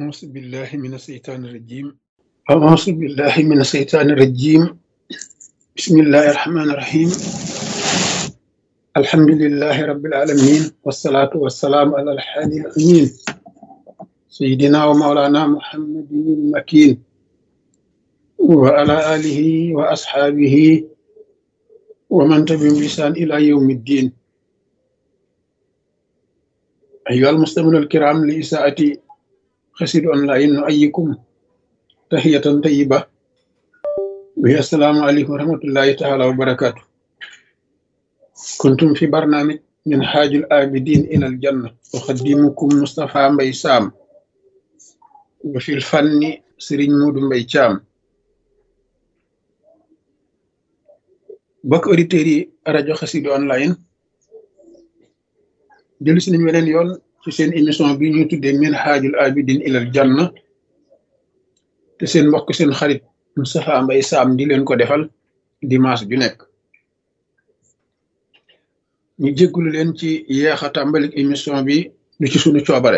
أعوذ بالله من الشيطان الرجيم أعوذ بالله من الشيطان الرجيم بسم الله الرحمن الرحيم الحمد لله رب العالمين والصلاة والسلام على الحادي الأمين سيدنا ومولانا محمد المكين وعلى آله وأصحابه ومن تبعهم بإحسان إلى يوم الدين أيها المستمعون الكرام لإساءة خسر أونلاين نؤيكم تحية طيبة وهي السلام عليكم ورحمة الله تعالى وبركاته كنتم في برنامج من حاج الآبدين إلى الجنة أقدمكم مصطفى مبي سام وفي الفن سرين مود مبي شام bokk auditeurs yi rajo Xassida online jëlu si nañ weneen yoon ci seen émission bi ñuy tuddee min haajul abidin ilal janna te seen mbokk seen xarit Moustapha Mbaye Sam di leen ko defal dimanche ju nekk ñu jéggulu leen ci yeex a tàmbalik émission bi du ci sunu coobare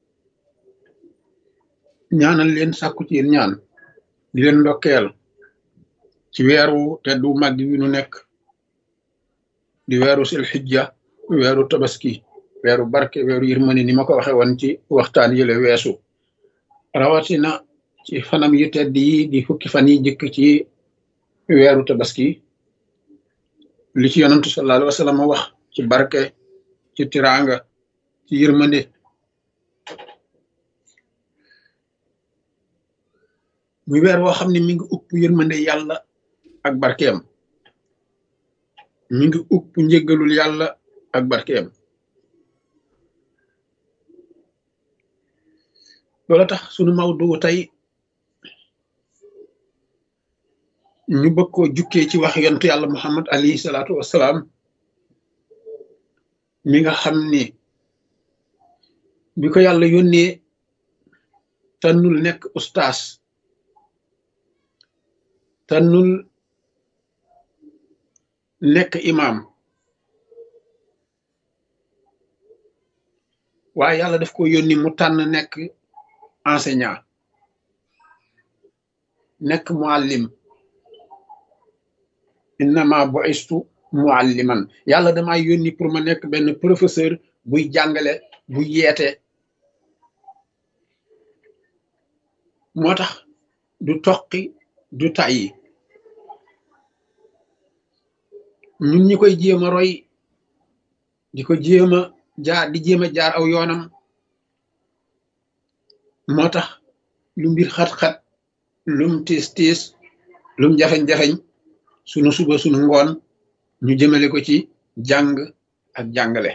ñaanal leen sàkku ci yéen ñaan di leen ndokkeel ci weeru teddu màgg wi nu nekk di weeru sil xijja weeru tabaski weeru barke weeru yërmande ni ma ko waxe woon ci waxtaan yële weesu rawatina ci fanam yu tedd yi di fukki fan yi jëkk ci weeru tabaski li ci yonantu sallallahu alayhi wa sallam wax ci barke ci tiraanga ci yërmande muy weer woo xam ne mi ngi upp yërmande yàlla ak barkeem mi ngi upp njëggalul yàlla ak barkeem loola tax sunu mawdu tey ñu bëgg koo jukkee ci wax yontu yàlla muhammad alayhi salaatu wassalaam mi nga xam ni bi ko yàlla yónnee tànnul nekk ustaas tànnul nekk imam waaye yàlla daf ko yónni mu tànn nekk enseignant nekk muallim innama bu'istu mualliman yàlla dama yónni pour ma nekk benn professeur buy jàngale buy yeete moo tax du toqi du tàyyi ñun ñi koy jéem a roy di ko jéem a jaar di jéem a jaar aw yoonam moo tax lu mbir xat-xat lum tiis tiis lum jafeñ-jafeñ sunu suba sunu ngoon ñu jëmale ko ci jàng ak jàngale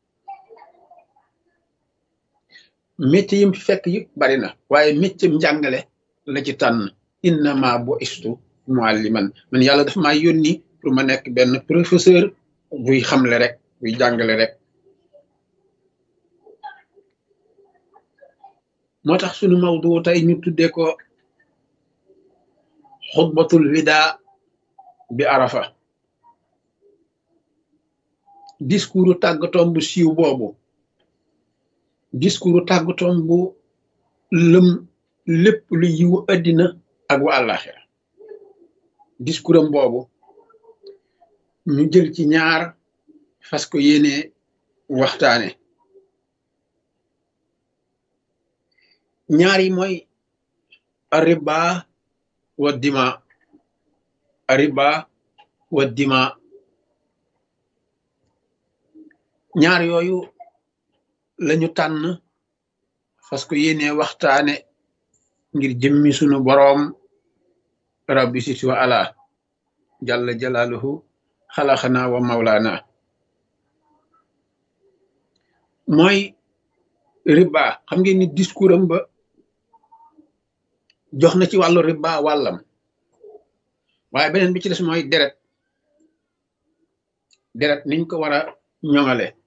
métier yim fekk yëpp bari na waaye métier njàngale la ci tànn innama bo istu mualliman man yàlla dafa maa yónni pour ma nekk benn professeur buy xamle rek buy jàngale rek moo tax sunu mawdu tey ñu tuddee ko xutbatul wida bi arafa discours tàggatoom bu siiw boobu discours tàggatoom bu lëm lépp lu yiwu addina ak wa àllaaxira discours am boobu ñu jël ci ñaar fas ko yéene waxtaane ñaar yi mooy ariba wa dima ariba wa dima ñaar yooyu lañu tànn fas ko yéene waxtaane ngir jëmmi sunu boroom rabbi siti wa ala jalla jalaaluhu xalaxana wa mawlaana mooy riba xam ngeen ni discours am ba jox na ci wàllu riba wàllam waaye beneen bi ci des mooy deret deret niñ ko war a ñoŋale